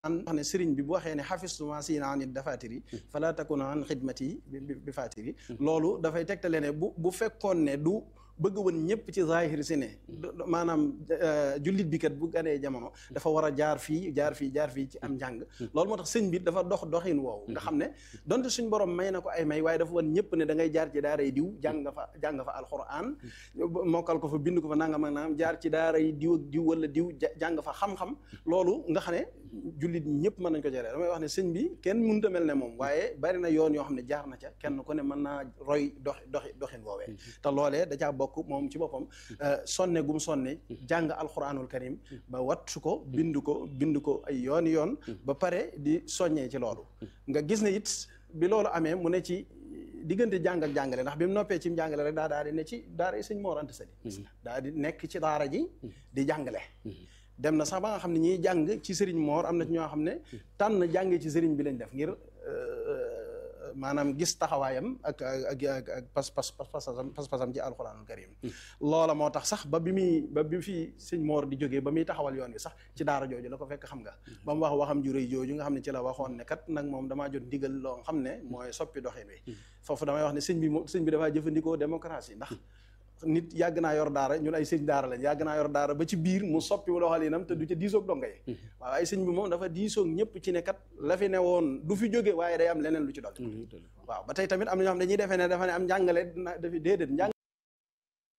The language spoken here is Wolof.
wax ne sëriñ bi bu waxee ne xafistuma siina anit dafatiri fala takuna an xidmati bi fatiri loolu dafay tegtale ne bu bu fekkoon ne du bëgg woon ñëpp ci zahir si ne maanaam jullit bi kat bu ganee jamono dafa war a jaar fii jaar fii jaar fii ci am njàng loolu moo tax sëñ bi dafa dox doxin woowu nga xam ne donte suñ borom may na ko ay may waaye dafa woon ñëpp ne da ngay jaar ci daaray diw jàng nga fa jàng nga fa alquran mokkal ko fa bind ko fa nangam ak nangam jaar ci daaray diw ak diw wala diw jàng fa xam-xam loolu nga xam ne jullit ñëpp mën nañ ko jëlee damay wax ne sëñ bi kenn mënut a mel ne moom waaye bari na yoon yoo xam ne jaar na ca kenn ku ne mën naa roy dox doxi doxin woowee te loolee da caa bokk moom ci boppam sonne gum sonne jàng alquranul karim ba wattu ko bind ko bind ko ay yoon yoon ba pare di soññee ci loolu nga gis ne it bi loolu amee mu ne ci diggante jàng ak jàngale ndax bi mu noppee ci jàngale rek daa daal di ne ci daara sëñ Mor Anta Sali daa di nekk ci daara ji di jàngale dem na sax ba nga xam ne ñiy jàng ci sëriñ Mor am na ci ñoo xam ne tànn jàngee ci sëriñ bi lañ def ngir maanaam gis taxawaayam ak ak ak ak pas pas pasam pas-pasam ci alxuraanul karim loola moo tax sax ba bi muy ba bi fi sëñ Mor di jógee ba muy taxawal yoon wi sax ci daara jooju la ko fekk xam nga ba mu wax waxam ju rëy jooju nga xam ne ci la waxoon ne kat nag moom damaa jot ndigal loo xam ne mooy soppi doxin wi foofu damay wax ne sëñ bi moom sëñ bi dafaa jëfandikoo démocratie ndax nit yàgg naa yor daara ñun ay sëñ daara lañ yàgg naa yor daara ba ci biir mu soppi doxalinam te du ca diisoog donga yi waaw ay sëñ bi moom dafa diisoog ñëpp ci ne kat la fi ne woon du fi jóge waaye day am leneen lu ci dolli waaw ba tey tamit am na ñoo xam dañuy defee ne dafa ne am njàngale dafi déedéet